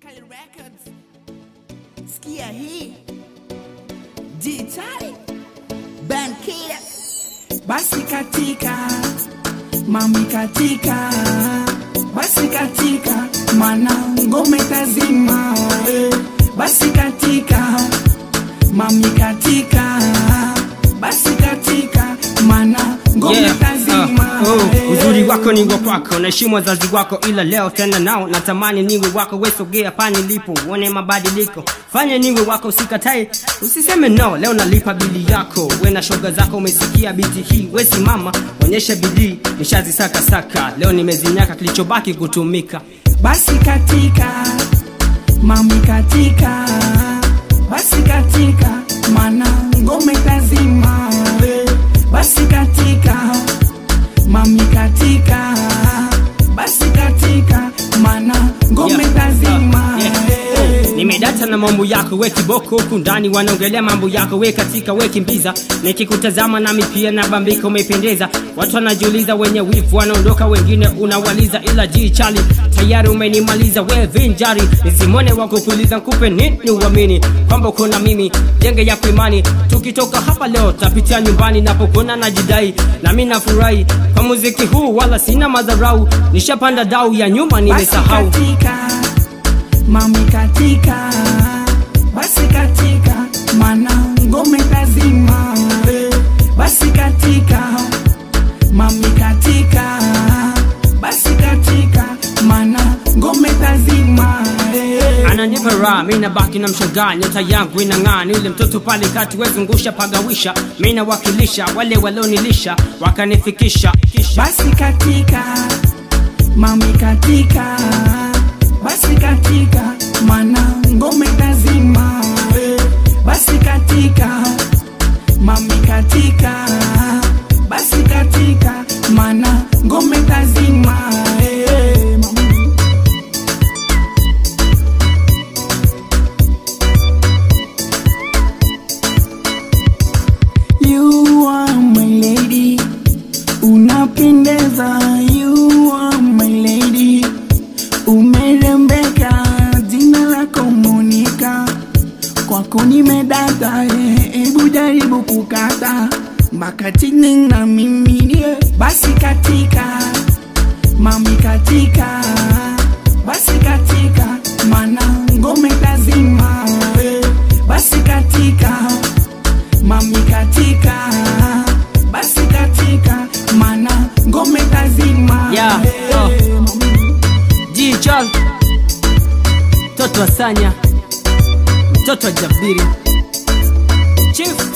Kali Records. Sikia hii Ditali Bankira Basi katika Mami katika Basi katika Mana ngome tazima eh. Basi katika Mami katika Basi katika Mana ngome Yeah, tazima uh, oh, eh. uzuri wako ni wa kwako, naheshimu wazazi wako, ila leo tena nao natamani niwe wako. We sogea pani lipo, uone mabadiliko, fanye niwe wako, usikatae, usiseme no. Leo nalipa bili yako, we na shoga zako, umesikia biti hii, we simama, onyesha bidii, nishazisaka saka, leo nimezinyaka, kilichobaki kutumika. basi katika mami katika basi katika mana ngome tazima we. basi katika mami katika basi katika mana ngome Yeah, tazima uh, yeah. we. Oh, nimedata na mambo yako we kiboko huku ndani wanaongelea mambo yako we katika we kimbiza nikikutazama nami pia nabambika umependeza watu wanajiuliza wenye wivu wanaondoka wengine unawaliza ila jii chali tayari umenimaliza we vinjari nisimone wako kuuliza nkupe nini uamini kwamba kuna mimi jenge ya kuimani tukitoka hapa leo tapitia nyumbani napokuona najidai nami nafurahi kwa muziki huu wala sina madharau nishapanda dau ya nyuma nimesahau Basi katika mami katika basi katika mana ngome tazima we. basi katika mami katika basi katika mana ngome tazima eh. ananipa raha mi nabaki na mshangaa nyota yangu inang'aa ni yule mtoto pale kati wezungusha pagawisha mi nawakilisha wale walionilisha wakanifikisha kisha basi katika mami katika basi katika mana ngome tazima we. basi katika mami katika basi katika mana ngome tazima eh, mami. You are my lady, unapendeza. You are my lady, umerembeka. Jina lako Monica, kwako nimedata. eh, Hebu jaribu kukata mpaka chini na mimi nie. Basi katika mami katika, basi katika mana ngome tazima. eh, Basi katika mami katika basi katika mana ngome tazima Yeah, Eh, oh. mami. jichol mtoto wa sanya mtoto wa jabiri chief